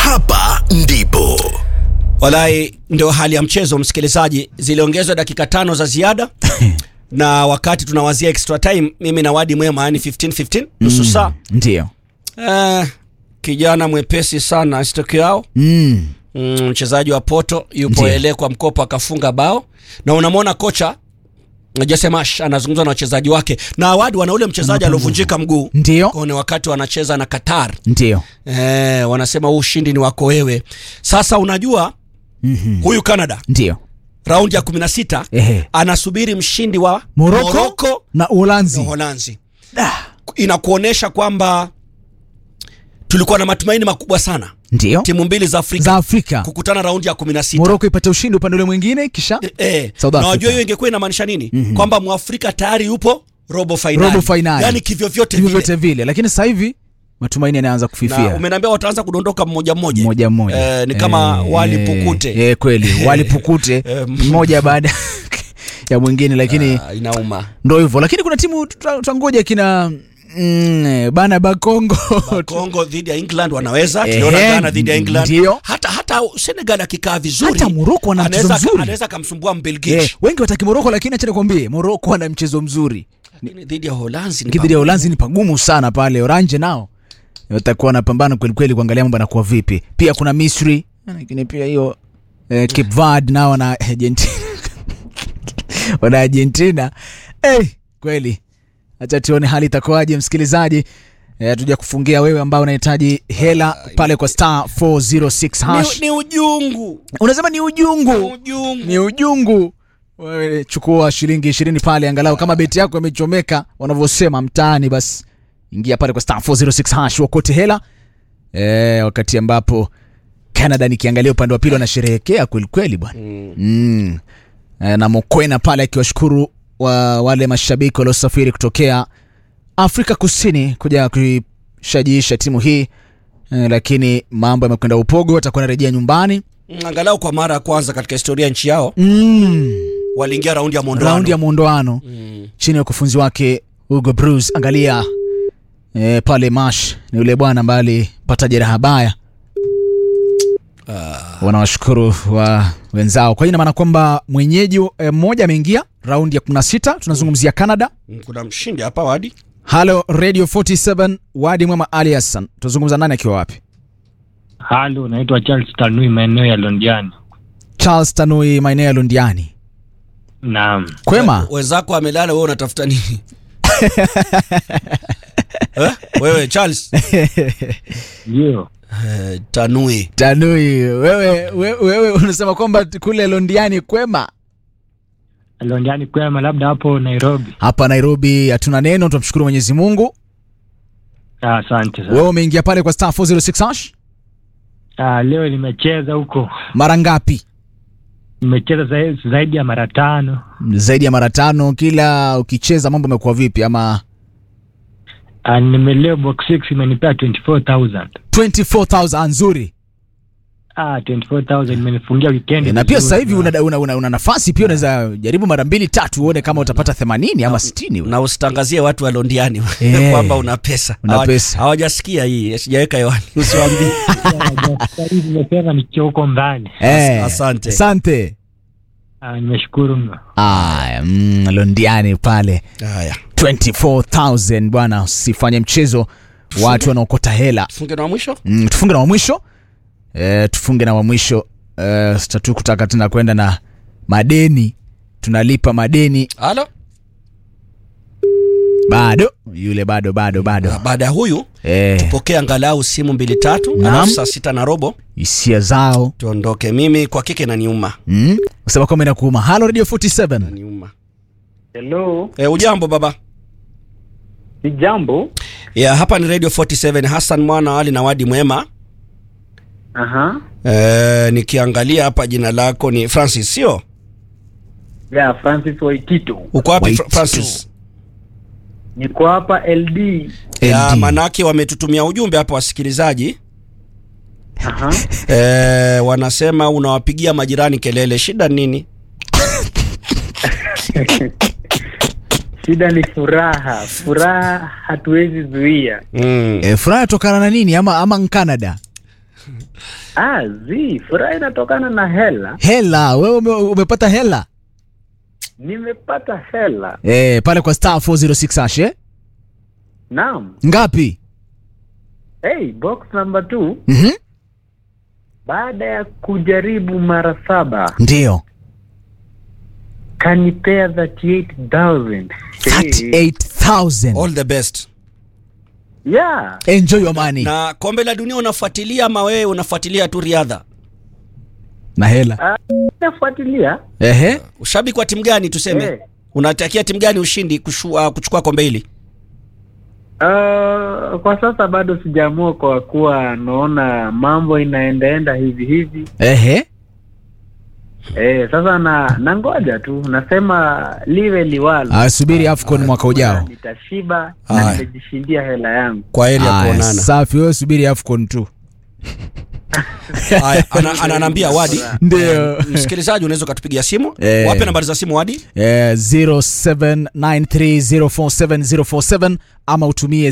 hapa ndipo Walai, ndio hali ya mchezo msikilizaji, ziliongezwa dakika tano za ziada na wakati tunawazia extra time, mimi na Wadi Mwema, yani 15 15 nusu saa Ndio. eh, kijana mwepesi sana stoki yao Mm. mm, mchezaji wa Porto yupo Ndiyo. ele kwa mkopo akafunga bao, na unamwona kocha Jesse Marsch anazungumza na wachezaji wake, na Wadi wana ule mchezaji aliovunjika mguu Ndio. kone wakati wanacheza na Qatar Ndio. eh, wanasema huu ushindi ni wako wewe. Sasa unajua Mhm. huyu Canada Ndio. raundi ya 16 Ehe. anasubiri mshindi wa Morocco Morocco na Uholanzi. na Uholanzi. Inakuonyesha kwamba tulikuwa na matumaini makubwa sana Ndio. timu mbili za Afrika Za Afrika. kukutana raundi ya 16. Morocco ipate ushindi upande ule mwingine kisha Eh, eh. South na Africa. wajua hiyo ingekuwa inamaanisha nini? Kwamba Mwafrika tayari yupo robo finali. Robo finali. Yaani kivyo vyote hivyo vile. vyote vile, lakini sasa hivi matumaini yanaanza Na kufifia umeniambia wataanza kudondoka mmoja mmoja. mmoja mmoja. Eh, ni kama Eh, wali pukute. Eh, kweli wali pukute Eh, mmoja baada ya mwingine, lakini Ah, inauma. ndo hivyo. Lakini kuna timu tuta- tutangoja kina mm, bana Bakongo Kongo dhidi ya England wanaweza, Ehe, tuliona Ghana dhidi ya England. ndio. Hata hata Senegal akikaa vizuri. Hata Morocco wana mchezo anaweza mzuri. anaweza kumsumbua Mbelgiji. eh, wengi wataki Moroko, lakini acha nikwambie Moroko ana mchezo mzuri Lakini dhidi ya Uholanzi ni dhidi ya Uholanzi ni pagumu sana pale. Oranje nao watakuwa wanapambana kweli kweli kuangalia mambo yanakuwa vipi. Pia kuna Misri, lakini pia hiyo eh, Cape Verde nao na Argentina wana Argentina eh, kweli. Acha tuone hali itakuwaje, msikilizaji. Eh, tuja kufungia wewe ambao unahitaji hela pale kwa star 406 hash. ni, ni ujungu. Unasema ni ujungu Ujungu. ni ujungu. Wewe chukua shilingi ishirini pale, angalau kama beti yako imechomeka wanavyosema mtaani, basi ingia pale kwa star 406 hash wakote hela e, wakati ambapo Canada nikiangalia upande wa pili wanasherehekea kweli kweli bwana Mm. mm. e, na Mokwena pale akiwashukuru wa, wale mashabiki waliosafiri kutokea Afrika Kusini kuja kuishajiisha timu hii e, lakini mambo yamekwenda upogo, watakuwa narejea nyumbani Mm, Angalau kwa mara ya kwanza katika historia ya nchi yao mm. waliingia raundi ya mwondoano. raundi ya muondoano Mm. chini ya ukufunzi wake Hugo Bruce. Angalia e, pale Mash ni yule bwana ambaye alipata jeraha baya. Wanawashukuru wa wenzao. Kwa hiyo ina maana kwamba mwenyeji e, mmoja ameingia raundi ya 16. Tunazungumzia Canada. Mm, Kuna mshindi hapa Wadi. Halo Radio 47 Wadi Mwema Ali Hassan. Tuzungumza nani akiwa wapi? Halo, naitwa Charles Tanui, maeneo ya Londiani. Charles Tanui maeneo ya Lundiani. Naam, Kwema? Wenzako amelala, wewe unatafuta nini? eh? Wewe Charles ndio eh, Tanui Tanui, wewe, wewe, wewe unasema kwamba kule Londiani kwema? Londiani kwema, labda hapo Nairobi. Hapa Nairobi hatuna neno, tunamshukuru Mwenyezi Mungu. Ah, Asante sana. Wewe umeingia pale kwa star 406 hash Ah, leo nimecheza huko, mara ngapi? nimecheza za- zaidi ya mara tano. Zaidi ya mara tano. Kila ukicheza mambo yamekuwa vipi? Ama Ah, nimeleo box 6 imenipea 24000 24000 nzuri. ah, 24000 imenifungia weekend. E, na pia vizuri. sasa hivi una, una, una, una nafasi pia, unaweza jaribu mara mbili tatu uone kama utapata 80 ama 60. na usitangazie watu wa Londiani Eh. kwamba una pesa. Una Hawa- pesa. Hawajasikia hii, sijaweka hewani, usiwaambie. Sasa hivi nimesema nikiwa huko mbali. Eh, asante. Asante. Ah, nimeshukuru mno. Aya, mm, Londiani pale Haya, 24000 bwana, usifanye mchezo, watu wanaokota hela. funge na wa mwisho. Mm, tufunge na wa mwisho e, tufunge na wa mwisho e, tatu kutaka tena kwenda na madeni, tunalipa madeni Halo, bado, yule bado bado bado Na baada ya huyu e, pokea angalau simu mbili tatu, Naam. alafu saa sita na robo hisia zao tuondoke. Mimi kwa kike naniuma, mm, usema kwamba inakuuma. Halo Radio 47 naniuma. Hello, E, ujambo baba? si jambo. Ya, hapa ni Radio 47 Hassan mwana wali na Wadi Mwema. Aha. E, nikiangalia hapa jina lako ni Francis, sio? Ya Francis Waitito. Uko wapi Wait Fra- Francis? Niko hapa LD. Ya, LD. manake wametutumia ujumbe hapa wasikilizaji Aha. e, wanasema unawapigia majirani kelele, shida nini? Shida ni furaha. Furaha hatuwezi zuia. Mm. e, furaha tokana na nini ama, ama Canada Ah, zi furaha inatokana na hela. hela wewe ume, umepata hela Nimepata hela. eh, pale kwa star 406 hash eh? Naam. ngapi Hey, box number 2 mm-hmm. baada ya kujaribu mara saba ndio kanipea 38000 38000 all the best yeah enjoy your money na, na kombe la dunia unafuatilia ama wewe unafuatilia tu riadha hela nafuatilia ehe ushabiki wa timu gani tuseme Eh. unatakia timu gani ushindi kushua, kuchukua kombe hili Uh, kwa sasa bado sijaamua kwa kuwa naona mambo inaendaenda hivi hivi ehe eh, sasa na nangoja tu nasema liwe liwalo Ah, subiri afcon mwaka ujao nitashiba Haya. na nimejishindia hela yangu kwa heri ya Aya, kuonana safi wewe subiri afcon tu Haya, ana- ananiambia wadi ndio msikilizaji unaweza ukatupigia simu Eh. wape nambari za simu wadi Eh, 0793047047 ama utumie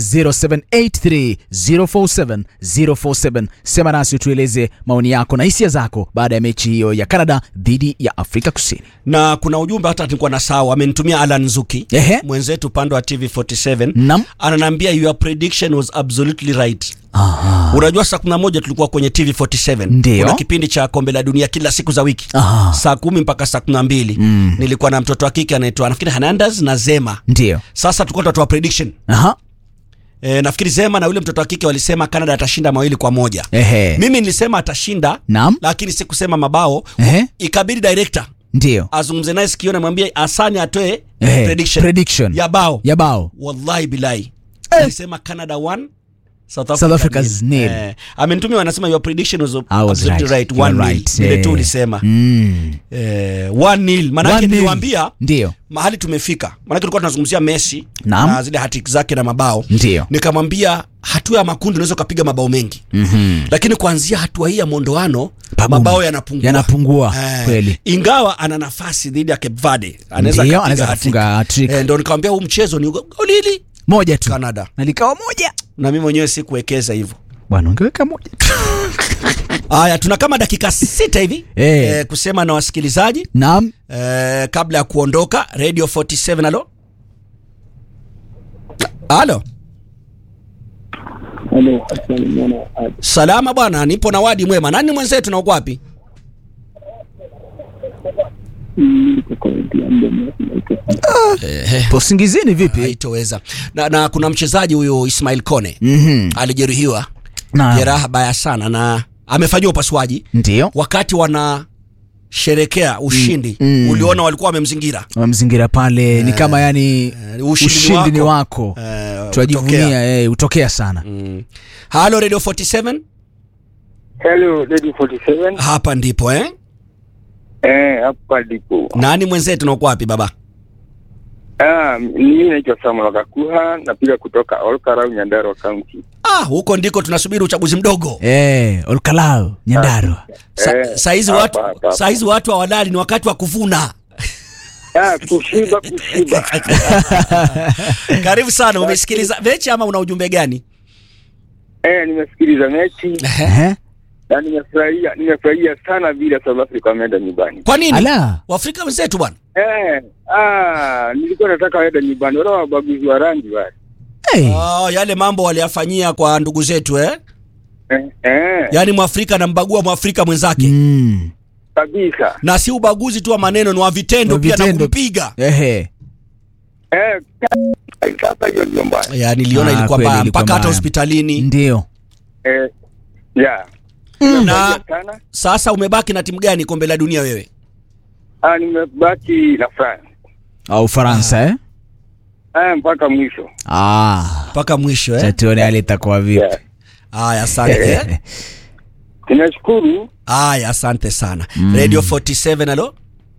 0783047047 sema nasi tueleze maoni yako na hisia zako baada ya mechi hiyo ya canada dhidi ya afrika kusini na kuna ujumbe hata nilikuwa na sawa amenitumia alan nzuki Ehe. mwenzetu upande wa tv 47 nam ananiambia your prediction was absolutely right Aha. unajua saa kumi na moja tulikuwa kwenye tv 47 Ndio. kuna kipindi cha kombe la dunia kila siku za wiki Aha. saa kumi mpaka saa kumi na mbili Mm. nilikuwa na mtoto wa kike anaitwa nafikiri hernandez na zema ndio sasa tulikuwa tunatoa prediction aha e, nafikiri zema na yule mtoto wa kike walisema canada atashinda mawili kwa moja ehe mimi nilisema atashinda nam lakini sikusema mabao ehe ikabidi director ndio azungumze naye sikioni amwambie asani atoe Ehe, prediction prediction ya bao ya bao wallahi bilahi alisema canada 1 South South Africa's nil. Eh, amenitumia wanasema your prediction was I was absolutely right. right, You are one nil. right. vile tu Eh. ulisema mm. eh, one nil maanake One nil. niliwaambia ndio mahali tumefika maanake tulikuwa tunazungumzia messi Naam. na zile hatik zake na mabao ndio nikamwambia hatua ya makundi unaweza ukapiga mabao mengi mm-hmm. lakini kuanzia hatua hii ya mwondoano Pagumu. mabao yanapungua yanapungua Eh, kweli ingawa ana nafasi dhidi ya Cape Verde anaweza Ndio, akapiga anaweza hat-trick. kufunga hat-trick. Eh, ndo nikamwambia huu mchezo ni goli hili moja tu Canada na likawa moja na mimi mwenyewe sikuwekeza hivyo bwana ungeweka moja tu haya tuna kama dakika sita hivi Eh. eh, kusema na wasikilizaji naam eh, kabla ya kuondoka radio 47 alo alo salama bwana nipo na wadi mwema nani mwenzetu na uko wapi eh, po singizini vipi haitoweza na, na kuna mchezaji huyo ismail kone mm-hmm. alijeruhiwa na jeraha baya sana na amefanyiwa upasuaji ndio wakati wanasherekea ushindi Mm, mm. uliona walikuwa wamemzingira wamzingira pale ni kama yani Eh, ushindi ni ushindi ni wako. wako Eh, tunajivunia utokea. eh, utokea sana Mm. halo radio 47 Hello, Lady 47. hapa ndipo eh? Eh, hapa ndipo. nani mwenzetu na uko wapi baba Ah, mimi naitwa Samuel Kakuha, napiga kutoka Olkarau, Nyandarua County. ah, huko ndiko tunasubiri uchaguzi mdogo eh, olkalao nyandarua Sa, Eh, saizi hapa, watu hapa, hapa. saizi watu hawadali ni wakati wa kuvuna Ah, kushiba kushiba. karibu sana umesikiliza mechi ama una ujumbe gani eh, nimesikiliza mechi Ehe. na nimefurahia nimefurahia sana vile South Africa wameenda nyumbani. kwa nini ala waafrika wenzetu bwana Eh, ah, nilikuwa nataka waenda nyumbani, wala wabaguzi wa rangi wale. hey. oh, yale mambo waliyafanyia kwa ndugu zetu eh? Eh, eh, yaani mwafrika anambagua mwafrika mwenzake mm. kabisa. na si ubaguzi tu wa maneno ni wa vitendo Wa pia na vitendo. kumpiga Ehe. Eh, sasa hiyo ndio mbaya. ya niliona Ah, ilikuwa kweli mbaya ilikuwa mpaka hata mbaya. hospitalini ndio Eh, yeah. na Nimefurahia sana. sasa umebaki na timu gani kombe la dunia wewe Ah, nimebaki na France. au ufaransa eh? Ah, mpaka mwisho. ah. mpaka mwisho eh? chatuone hali itakuwa vipi Yeah. Aya, asante eh? Tunashukuru. Aya, asante sana Radio 47 alo,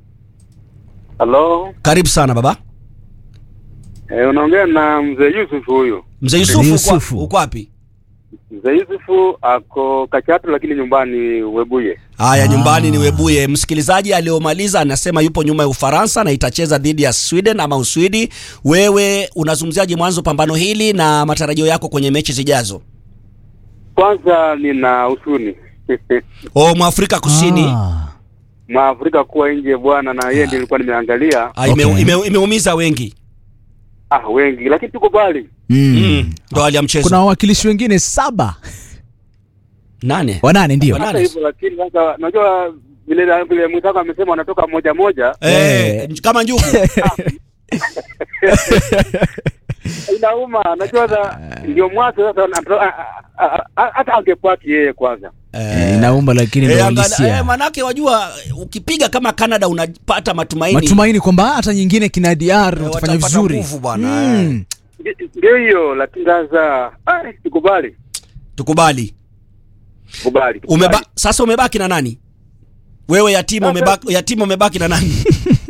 Halo. karibu sana baba Eh, unaongea na mzee Yusuf huyu. mzee Yusufu. uko- Yusufu. Uko wapi? Mzee Yusufu ako Kachatu lakini nyumbani Webuye. Haya, Ah. nyumbani ni Webuye. Msikilizaji aliyomaliza anasema yupo nyuma ya Ufaransa na itacheza dhidi ya Sweden ama Uswidi. Wewe unazungumziaje mwanzo pambano hili na matarajio yako kwenye mechi zijazo? Kwanza nina husuni o mwafrika kusini Ah. Mwafrika kuwa nje bwana, na yeye ndiye nilikuwa nimeangalia. Ah, ime, Okay. ime, imeumiza wengi Ah, wengi lakini tukubali. Mm. mm. ndo hali ya mchezo kuna wawakilishi wengine saba nane wanane ndio Wanane. Hata hivyo lakini sasa unajua vile vile mwenzako amesema wanatoka moja moja, eh, kama njugu inauma. Unajua sasa ndio mwanzo sasa, anato- a- a- a- hata angepaki yeye kwanza. Eh, inaumba lakini Eh, ndio angala- halisia eh, manake wajua ukipiga kama Canada unapata matumaini matumaini kwamba hata nyingine kina DR Eh, watafanya watapata vizuri nguvu bwana, Mm. Ndi- Ndio hiyo, lakini sasa ah, tukubali, tukubali tukubali, tukubali. Umeba, sasa umebaki na nani wewe yatima Sasa- umebaki, yatima umebaki na nani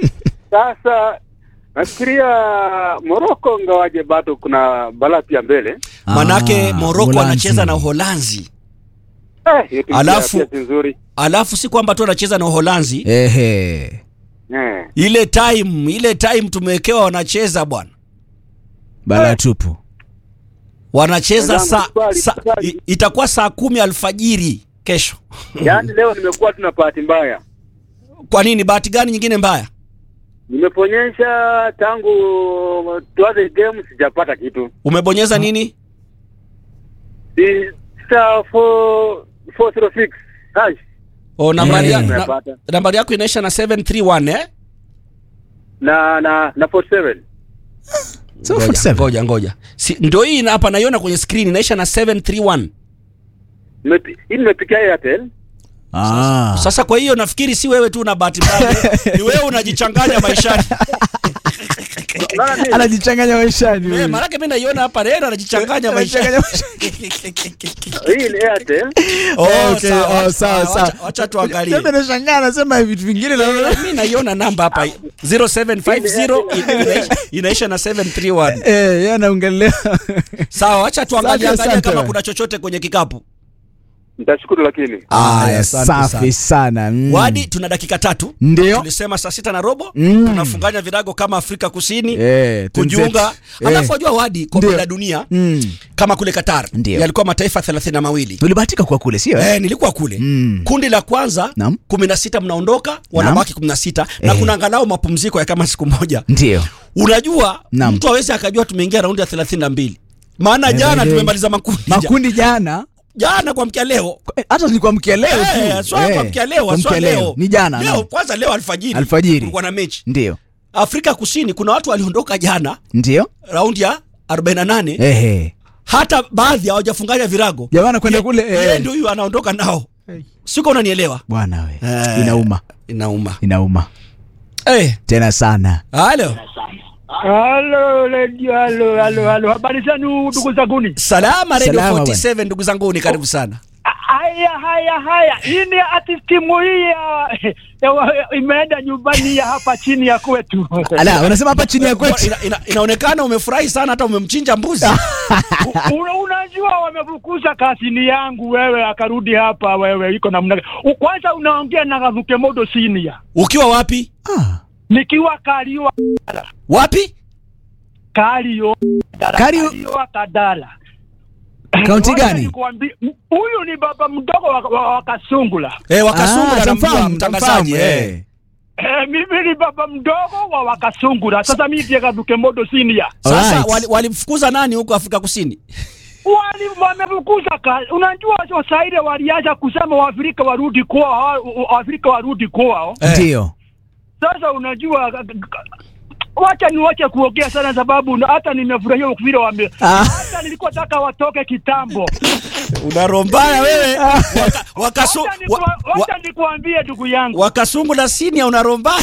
Sasa nafikiria Morocco, ngawaje bado kuna balaa pia mbele. manake Ah, Morocco Uholanzi. anacheza na Uholanzi Eh, hiyo timu Alafu- pia si nzuri alafu si kwamba tu anacheza na Uholanzi Ehe. eh. ile time ile time tumewekewa wanacheza bwana balaa tupu wanacheza Wenzangu, saa swali, sa, swali. i- itakuwa saa kumi alfajiri kesho Yaani leo nimekuwa tuna bahati mbaya, kwa nini bahati gani nyingine mbaya nimeponyesha tangu tuanze game sijapata kitu. umebonyeza nini Si- star 406 hash o nambari, ya, Eh. na, nimepata nambari yako inaisha na 731 eh na na na 47 So, ngoja 47. ngoja ngoja si, ndio hii na- hapa naiona kwenye screen inaisha na 731 Nimepi- hii nimepikia Airtel. Ah. sasa kwa hiyo nafikiri si wewe tu una bahati mbaya ni wewe unajichanganya maishani Unaona nini? anajichanganya maishani Eh, huyu. maanake mi naiona hapa rera anajichanganya maishani Anajichanganya Hii ni Airtel. Oh, Okay, sawa, oh, wacha- sawa, wacha- sawa. wacha tuangalie Sasa nashangaa anasema vitu vingine na Eh, mi naiona namba hapa 0750 inaisha- inaisha na 731 eh yeye anaongelea sawa wacha tuangalie Asante, angalia asante. kama kuna chochote kwenye kikapu Nitashukuru lakini. Aya, asante safi sana mm. wadi tuna dakika tatu ndio tulisema saa sita na robo Mm. tunafunganya virago kama afrika kusini Eh, kujiunga twenzetu. alafu Eh. wajua wadi kombe Ndio. la dunia Mm. kama kule qatar Ndio. yalikuwa mataifa thelathini na mawili ulibahatika kuwa kule sio eh? Eh, nilikuwa kule Mm. kundi la kwanza Naam. kumi na sita mnaondoka wanabaki kumi na sita na Eh. kuna angalau mapumziko ya kama siku moja ndio unajua Naam. mtu awezi akajua tumeingia raundi ya thelathini na mbili maana jana eh. tumemaliza makundi makundi jana jana kwa mkia leo eh, hata ni kwa mkia leo Eh, tu swa kwa mkia leo kwa swa mkia leo ni jana leo naam. kwanza leo alfajiri Alfajiri. kulikuwa na mechi ndio afrika kusini kuna watu waliondoka jana ndio raundi ya 48 ehe hata baadhi hawajafunganya virago jamani kwenda Ye- kule yeye eh. ndio huyu anaondoka nao siko unanielewa bwana we Eh. inauma inauma inauma hey, tena sana halo Halo radio, halo halo halo, habari zenu ndugu zanguni? salama radio Salama, 47 ndugu zangu ni karibu sana Haya haya haya, hii ni ati timu hii ya, ya, imeenda nyumbani ya hapa chini ya kwetu. ala unasema hapa chini ya kwetu ina, ina, inaonekana umefurahi sana hata umemchinja mbuzi Una, unajua wamefukuza kazini yangu wewe, akarudi hapa wewe, iko namna gani? U- Kwanza unaongea na Gavuke Modo senior ukiwa wapi ah. nikiwa Kariwa wapi Kario Kario- Kariwa Kadala. Kaunti Wacha gani? nikuambi- m- Huyu ni baba mdogo wa, wa, wa Kasungula. eh, wakasungula Ah, na tamfahamu, mtangazaji tamfahamu, eh. eh. Eh, mimi ni baba mdogo wa Wakasungura. Sasa mimi ndiye Gavuke Modo senior. sasa Alright. wali- walimfukuza nani huko afrika kusini wali wamefukuza kazi. Unajua sasa ile walianza kusema Waafrika warudi kwao, Waafrika warudi kwao. Eh. ndio Sasa unajua g- g- wacha niwache kuongea sana, sababu na- hata nimefurahia vile wame Ah. hata nilikuwa taka watoke kitambo. unarombaya wewe waka, wakasu, Wacha wa, niku- wa, wacha nikuambie ndugu yangu, wakasungula sinia unarombaya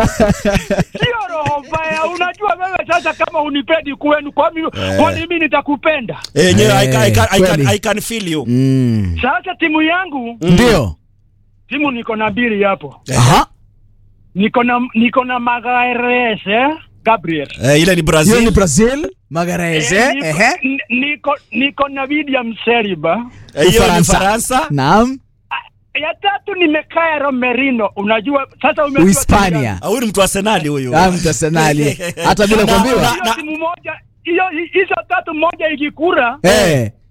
sio roho mbaya. Unajua wewe sasa, kama unipendi kwenu, kwa mimi kwa mimi nitakupenda. enyewe I, can- I, can- I, can- kweli. I can feel you mm. Sasa timu yangu, ndio timu niko na mbili hapo, aha niko na niko na Magares eh? Gabriel eh, ile ni hiyo ni brazil brazil magareze Eh, niko, ehe n- niko, niko na William Seriba. Eh, hiyo ni Ufaransa. faransa naam Ya tatu nimekaa Romerino. Unajua sasa umejua uhispania Ah, huyu ni mtu wa senali huyu Ah, mtu arsenali hata bila Na- kuambiwa na- Hiyo timu moja hiyo hizo tatu moja ikikura eh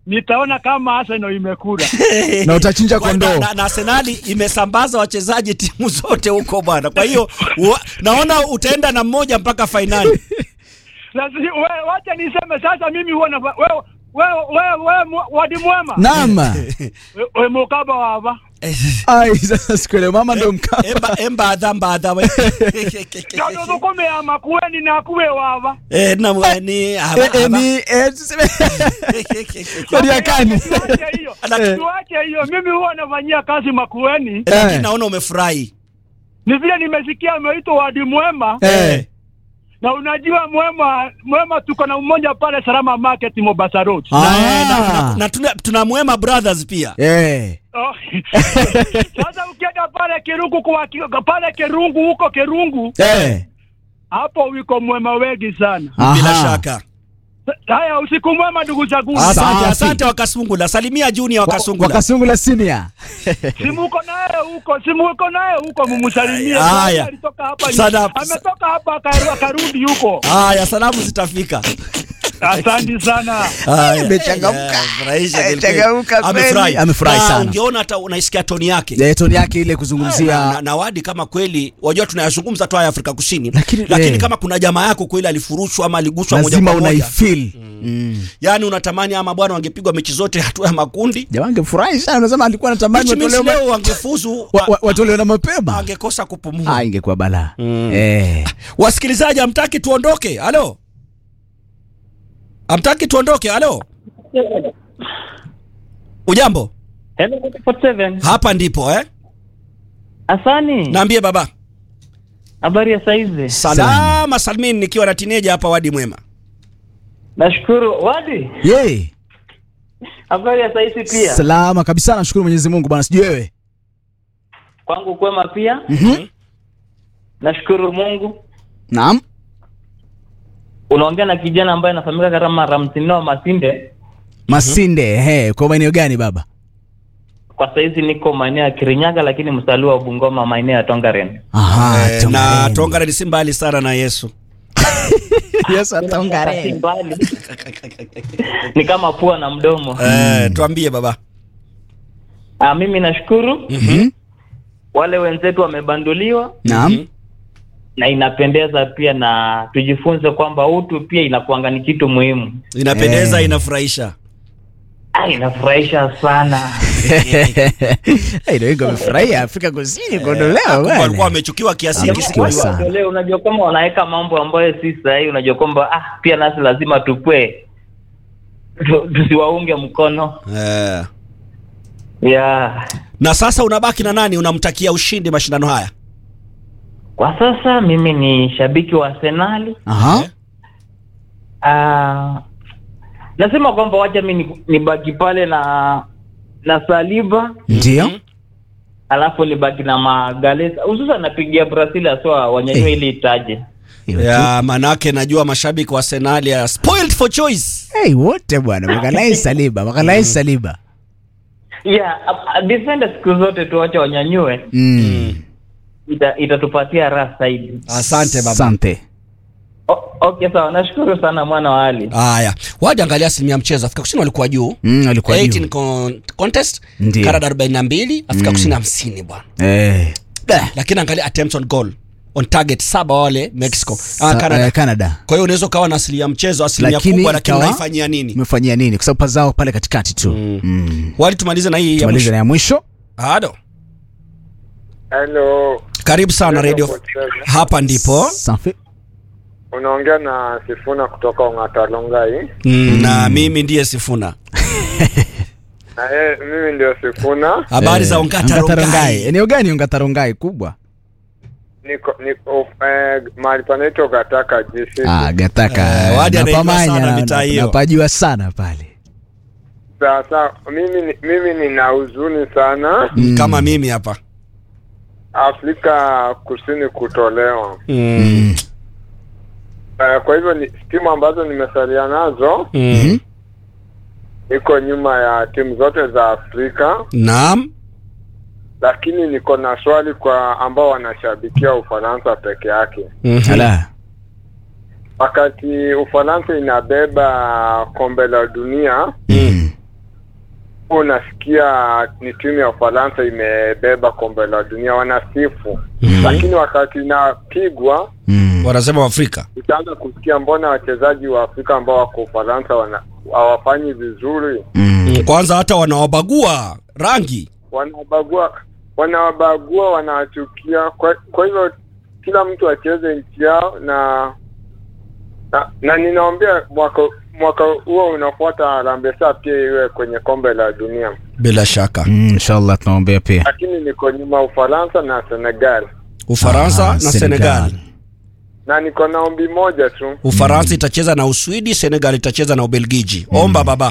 nitaona kama Arsenal imekula. na utachinja Kwa- kondoo na, na, na Arsenali imesambaza wachezaji timu zote huko bwana. Kwa hiyo wa- naona utaenda na mmoja mpaka fainali. Sasa we- wacha niseme sasa, mimi huwa na wewe wewe wewe wewe mu- wadi mwema naam We- we mukaba wava ai sasa sikuelewa mama ndo mkapa Emba emba adha mbadha we. kado thukumi ama kuweni na kuwe wava Eh, na mwe- ni Eh, haba- eh, haba. ni eh, tuseme kodi ya kani Tuache hiyo Ana- tuache hiyo, mimi huwa nafanyia kazi Makueni. Lakini Eh. naona umefurahi. Ni vile nimesikia ameitwa wadi mwema Eh, na unajua mwema mwema, tuko na mmoja pale Salama Market Mombasa Road. Na, Ah. na, na, na tuna, tuna Mwema Brothers pia. eh. Oh. Sasa ukienda pale Kirungu kwa pale Kirungu huko Kirungu Eh. hapo wiko mwema wengi sana. Bila Aha. shaka. Haya, usiku mwema ndugu zangu. Asante, Safi. asante Wakasungula. Salimia Junior Wa- Wakasungula. wakasungula senior Simu uko naye huko, simu uko naye huko, mumsalimie. Haya. Alitoka hapa, Sana- ametoka hapa akaru- akarudi huko. Haya, salamu zitafika. Asante sana. Haya. Amechangamka. Eh, furahisha kweli kweli. Amechangamka kweli. Amefurahi. Amefurahi Na sana. Ungeona hata unaisikia toni yake. Eh, toni yake ile na, kuzungumzia na wadi kama kweli wajua tunayazungumza tu haya Afrika Kusini Lakini- lakini eh. kama kuna jamaa yako kweli alifurushwa ama aliguswa moja lazima kwa moja unaifeel mm. yani unatamani ama bwana wangepigwa mechi zote hatua ya makundi jamaa angefurahi sana unasema alikuwa anatamani Which means watolewe leo wangefuzu wa- wa- watolewe na mapema angekosa kupumua ah ingekuwa balaa eh wasikilizaji hamtaki tuondoke halo hamtaki tuondoke halo ujambo Hello, 47. hapa ndipo eh Asani, naambie baba habari ya saizi? salama salmin nikiwa na tineja hapa wadi mwema Nashukuru. Wadi, ye habari ya saizi pia? salama kabisa nashukuru Mwenyezi Mungu bwana sijui wewe Kwangu kwema pia. Mhm. Nashukuru Mungu. naam Unaongea na kijana ambaye anafahamika kama Ramsino Masinde. Masinde ehe kwa maeneo gani baba Kwa saizi niko maeneo ya Kirinyaga, lakini msaliwa wa Bungoma, maeneo ya Tongaren. aha eh, na tongare ni si mbali sana na yesu yes Si atongare mbali. ni kama pua na mdomo. eh, tuambie baba Ah, mimi nashukuru Mhm. wale wenzetu wamebanduliwa naam na inapendeza pia, na tujifunze kwamba utu pia inakuanga ni kitu muhimu. inapendeza Eh. inafurahisha Ah, inafurahisha sana. Eh, ndio wengi wamefurahia Afrika Kusini kuondolewa Kumbe bwana. walikuwa wamechukiwa kiasi hiki siku Amechukiwa hiyo. sana. Wale unajua kwamba wanaweka mambo ambayo si sahihi, unajua kwamba ah, pia nasi lazima tukwe tu- tusiwaunge mkono Eh. yeah. na sasa unabaki na nani unamtakia ushindi mashindano haya Kwa sasa mimi ni shabiki wa Arsenali. aha Ah, nasema kwamba wacha mi ni- nibaki pale na na Saliba ndio alafu nibaki na Magalesa, hususan napigia Brazil aswa wanyanyue ili itaje. Hiyo tu. ya manake najua mashabiki wa Arsenal ya spoiled for choice Hey, wote bwana makalai saliba makalai saliba Yeah, a- a- defender siku zote tuwache wanyanyue, mm. ita- itatupatia raha zaidi. asante baba asante O- Okay, sawa. Nashukuru sana mwana wa Ali. haya waje angalia asilimia ya mchezo afrika kusini walikuwa juu mm, alikuwa 18 juu con contest Ndiyo. Canada 42 afrika kusini 50 bwana eh. lakini angalia attempts on goal on target saba wale mexico ah, Sa- Canada eh, Canada kwa hiyo unaweza ukawa na asilimia ya mchezo asilimia Lakini kubwa lakini ikawa- unaifanyia nini umefanyia nini kwa sababu pazao pale katikati tu mm. mm. wali tumalize na hii ya tumalize mwisho na ya mwisho Ado. Hello, karibu sana radio hapa ndipo safi unaongea na Sifuna kutoka Ong'atalongai. mm, na mimi ndiye sifuna Na yeye mimi ndio Sifuna, habari za ongata rongai eneo gani ongata rongai kubwa niko niko eh, mahali panaitwa Gataka GC. ah, gataka Eh, wadi anaijua napamanya sana na- mitaa na- hiyo. napajua sana pale Sasa mimi ni- mimi nina huzuni sana Mm. kama mimi hapa Afrika Kusini kutolewa. mm. mm. Eh, kwa hivyo ni timu ambazo nimesalia nazo Mm. niko nyuma ya timu zote za Afrika, naam lakini niko na swali kwa ambao wanashabikia Ufaransa peke yake. Mhm. ala Wakati Ufaransa inabeba kombe la dunia, mm. unasikia ni timu ya Ufaransa imebeba kombe la dunia, wanasifu Mhm. lakini wakati inapigwa Mm. wanasema Waafrika utaanza kusikia mbona wachezaji wa Afrika ambao wako Ufaransa wana hawafanyi vizuri, Mm. Mm, kwanza hata wanawabagua rangi wanawabagua wanawabagua, wanawachukia. Kwa, kwa hivyo kila mtu acheze nchi yao na na, na ninaombea mwaka mwaka huo unafuata Harambee Stars pia iwe kwenye kombe la dunia, bila shaka Mm, inshallah tunaombea pia lakini niko nyuma Ufaransa na Senegal, Ufaransa Ah, na Senegal. na niko na ombi moja tu. Ufaransa itacheza na Uswidi, Senegal itacheza na Ubelgiji. Omba baba.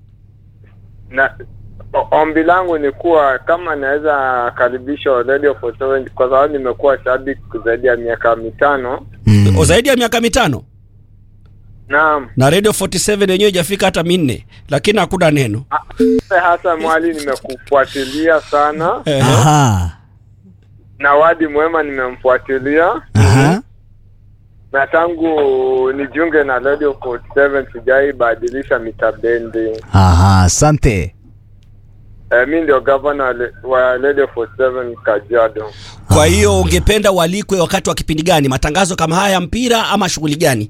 na o- ombi langu ni kuwa kama naweza karibisha Radio 47 kwa sababu nimekuwa shabiki zaidi ya miaka mitano. Mm. O, zaidi ya miaka mitano Naam, na Radio 47 yenyewe ijafika hata minne, lakini hakuna neno. hasa mwali nimekufuatilia sana Ehe. Aha. na Wadi Mwema nimemfuatilia Aha. na tangu nijiunge na Radio 47 sijaibadilisha mitabendi. Aha, asante. E, mi ndio gavana wa le- wa Radio 47 Kajiado. Kwa hiyo ungependa walikwe wakati wa kipindi gani? Matangazo kama haya ya mpira ama shughuli gani?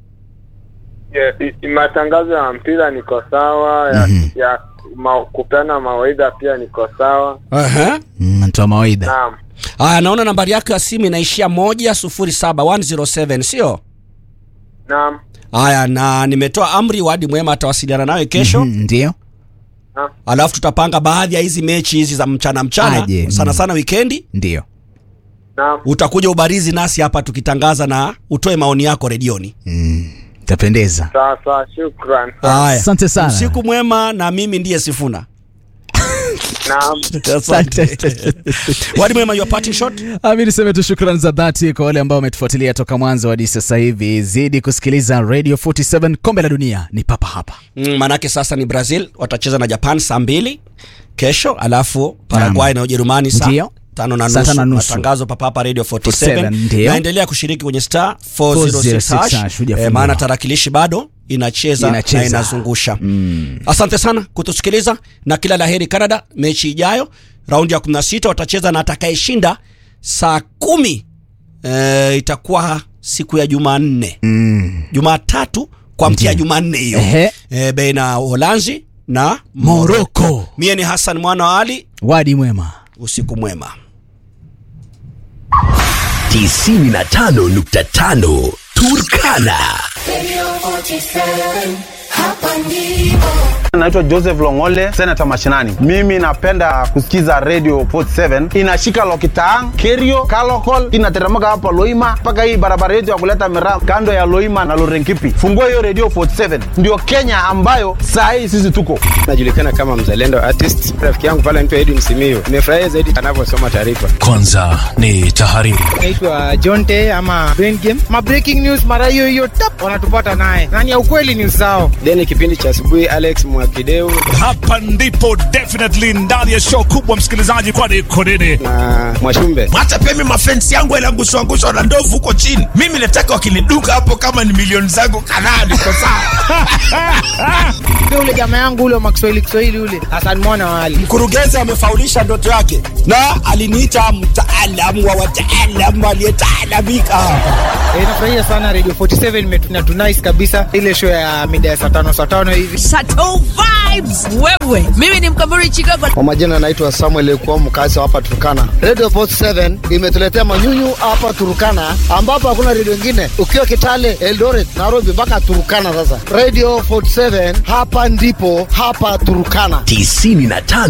Yeah, i- i- matangazo ya mpira niko sawa ya, Mhm. ya ma, kupeana mawaidha pia niko sawa. Aha. Mm, natoa mawaidha. Naam, Aya, naona nambari yako ya simu inaishia moja sufuri saba 107 sio? naam, Haya, na nimetoa amri, Wadi Mwema atawasiliana nawe kesho Mhm, Ndio. naam. alafu tutapanga baadhi ya hizi mechi hizi za mchana mchana Aje, sana mm. sana wikendi. Ndio. Naam, Utakuja ubarizi nasi hapa tukitangaza na utoe maoni yako redioni. Mm. Itapendeza. sawa sawa, shukran. Haya, Asante sana. usiku mwema, na mimi ndiye Sifuna. Naam. Asante. Wadi Mwema, your parting shot. Ami niseme tu shukrani za dhati kwa wale ambao wametufuatilia toka mwanzo hadi sasa hivi. Zidi kusikiliza Radio 47, kombe la dunia ni papa hapa. Mm, manake sasa ni Brazil watacheza na Japan saa mbili kesho, alafu Paraguay na Ujerumani saa Ndio. tano na Saa nusu. tano na nusu. Matangazo papa hapa Radio 47. 47, ndio. Naendelea kushiriki kwenye star 406 406 hash. hujafungua. Eh, maana tarakilishi bado inacheza, Inacheza. na inazungusha. Asante sana kutusikiliza na kila laheri Canada. Mechi ijayo raundi ya 16 watacheza na atakayeshinda saa kumi eh, itakuwa siku ya Jumanne Mm. Jumatatu kwa mkia Ndio. Jumanne hiyo Ehe. e, baina Uholanzi na Morocco. Mie ni Hassan mwana wa Ali, Wadi mwema. usiku mwema. 95.5 Turkana. Naitwa Joseph Longole, senata mashinani. Mimi napenda kusikiza Radio 47 inashika Lokitaang, Kerio, Kalokol, inateremka hapa Loima mpaka hii barabara yetu ya kuleta miraa kando ya Loima na Lorenkipi. Fungua hiyo Radio 47, ndio Kenya ambayo saa hii sisi tuko. najulikana kama mzalendo artist. Rafiki yangu pale anaitwa Edwin Simiyu, nimefurahia zaidi anavyosoma taarifa. Kwanza ni tahariri. naitwa Jonte ama Brain Game. Ma breaking news mara hiyo hiyo tap wanatupata naye. Nani ya ukweli ni usao. Then kipindi cha asubuhi Alex Mwakideu Hapa ndipo definitely ndani ya show kubwa msikilizaji, kwani konene na Mwashumbe. hata pia mimi mafensi yangu yaliangushwa angushwa na ndovu huko chini. Mimi nataka wakiniduka hapo, kama ni milioni zangu kadhaa, niko sawa. Ndio ule jamaa yangu ule wa Kiswahili Kiswahili ule Hassan Mwana wali. Mkurugenzi amefaulisha ndoto yake na aliniita mtaalamu wa wataalamu aliyetaalamika. Eh, nafurahia sana Radio 47 imetuna tunice kabisa ile show ya mida ya saa tano saa tano hivi. Chateau vibes wewe. Mimi ni Mkamburi Chicago. Kwa majina naitwa Samuel Ekuwa, mkazi wa hapa Turkana. Radio 47 imetuletea manyunyu hapa Turkana, ambapo hakuna redio ingine, ukiwa Kitale, Eldoret, Nairobi mpaka Turkana. Sasa Radio 47 hapa ndipo hapa Turkana. 95